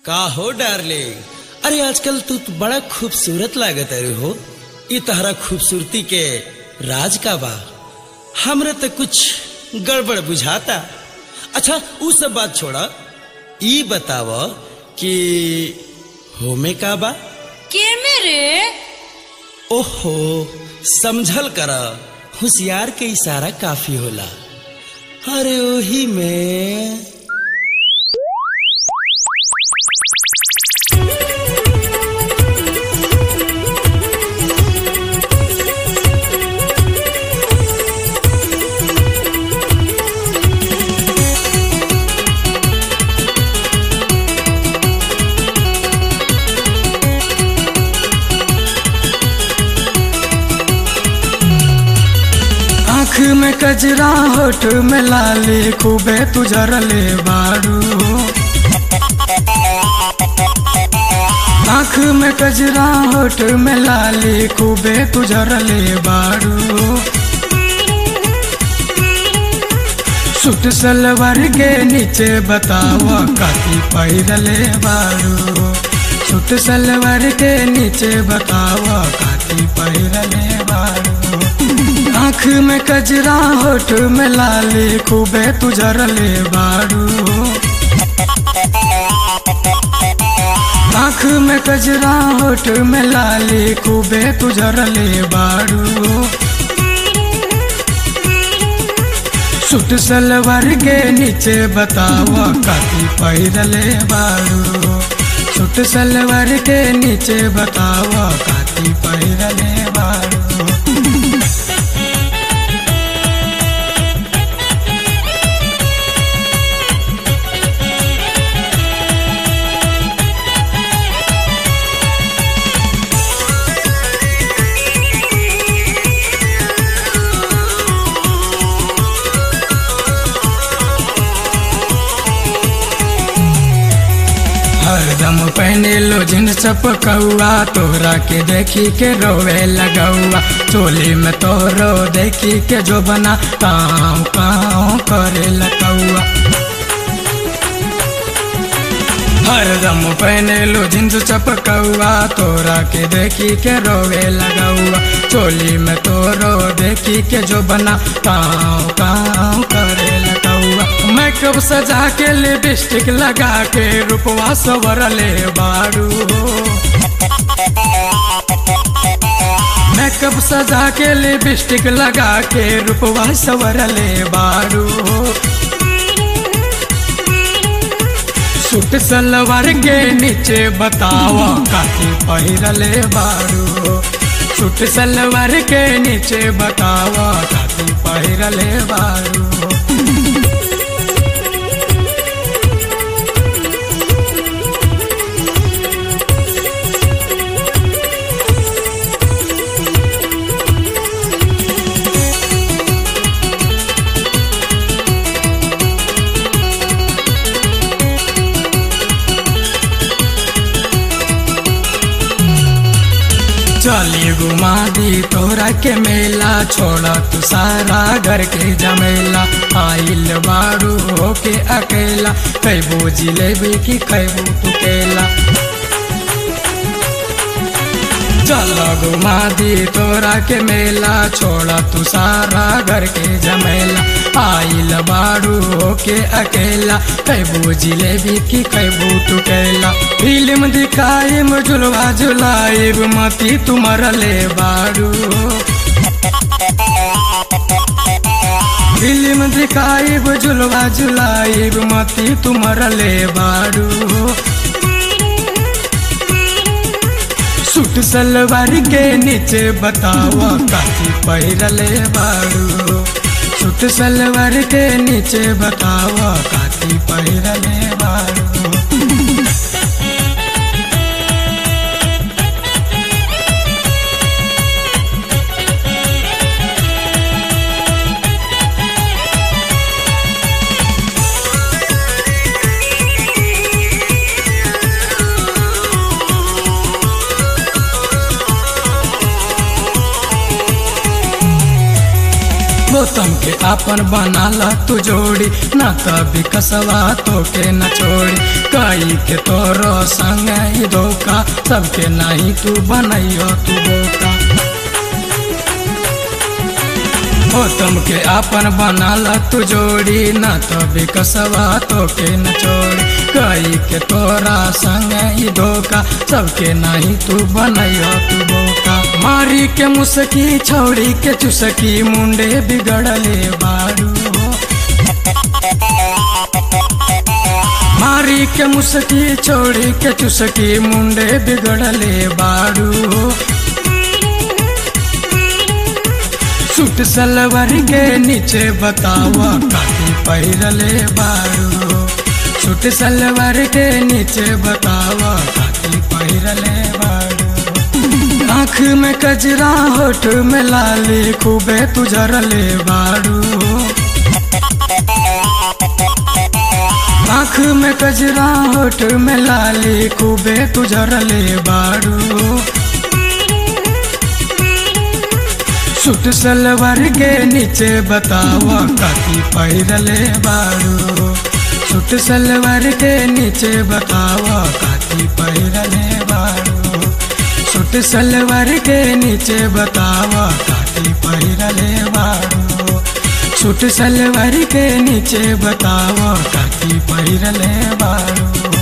का हो डार्लिंग अरे आजकल तू तो बड़ा खूबसूरत लागत अरे हो ई तहरा खूबसूरती के राज का बा हमरे तो कुछ गड़बड़ बुझाता अच्छा उ सब बात छोड़ा ई बताव कि होमे का बा के मेरे ओहो समझल कर होशियार के इशारा काफी होला अरे ओही में आँख में कजरा होठ में लाली खूबे तुझरले बारू आँख में कजरा होठ में लाली खूबे तुझरले बारू सूट सलवार के नीचे बताव काती पहिरले बारू सूट सलवार के नीचे बताव काती पहिरले बारू आँख में कजरा होठ में लाली खूबे तुझरले बारू आँख में कजरा होठ में लाली खूबे तुझरले बारू सूट सलवार के नीचे बताव काती पहिरले बारू सूट सलवार के नीचे बताव काती पहिरले बारू हरदम पहने लो जिन चपकौआ तोहरा के देखी के रोवे लगौआ चोली में तोरो देखी के जो बना काँव काँव करे लगौआ हरदम पहने लो जिन्स चपकौआ तोरा के देखी के रोवे लगौआ चोली में तोरो देखी के जो बना काँव काँव करे लगौआ मेकअप सजा के लिपस्टिक लगा के रूपवा सवरले बारू मेकअप सजा के लिपस्टिक लगा के रूपवा सवरले बारू सूट सलवार के नीचे बताव काती पहिरले बारू सूट सलवार के नीचे बताव काती पहिरले बारू चली घुमा दी तोरा के मेला छोड़ा तू सारा घर के जमेला आइल बारू होके अकेला कैबू जिलेबी की कैबू तू केला चल घुमा दी तोरा के मेला छोड़ा तू सारा घर के जमेला आइल बारू होके अकेला कैबू जिलेबी की कैबू तू केला फिल्म दिखाई झुलवा झुलाई मती तुमर ले बारू फिल्म दिखाई झुलवा झुलाई मती तुमर ले बारू सूट सलवार के नीचे बताव काती पहिरले बारू सूट सलवार के नीचे बताव काती पहिरले बारू गौतम के के आपन बनाला तू जोड़ी ना तभी कसवा तो के न छोड़ी कई के तोरो संग ही धोखा सबके नहीं तू बनैयो तू बोका हो तुमके आपन बनाला तू जोड़ी ना तो बिकसवा तो के न छोड़ी कई के तोरा संग ही धोखा सबके नहीं तू बनैयो तू बोका मारी के मुसकी छोड़ी के चुसकी मुंडे बिगड़ले बारू मारी के मुसकी छोड़ी के चुसकी मुंडे बिगड़ले बारू सूट सलवर के नीचे बतावा काटी पहिरले बारू सूट सलवर के नीचे बतावा काटी पहिरले बारू आँख में कजरा होठ में लाली खूबे तुझरले बारू आँख में कजरा होठ में लाली खूबे तुझरले बारू सूट सलवार के नीचे बतावा काती पहिरले बारू सूट सलवार के नीचे बतावा काती पहिरले बारू सूट सलवार के नीचे बतावा काती पहिरले बारू सूट सलवार के नीचे बतावा काती पहिरले बारू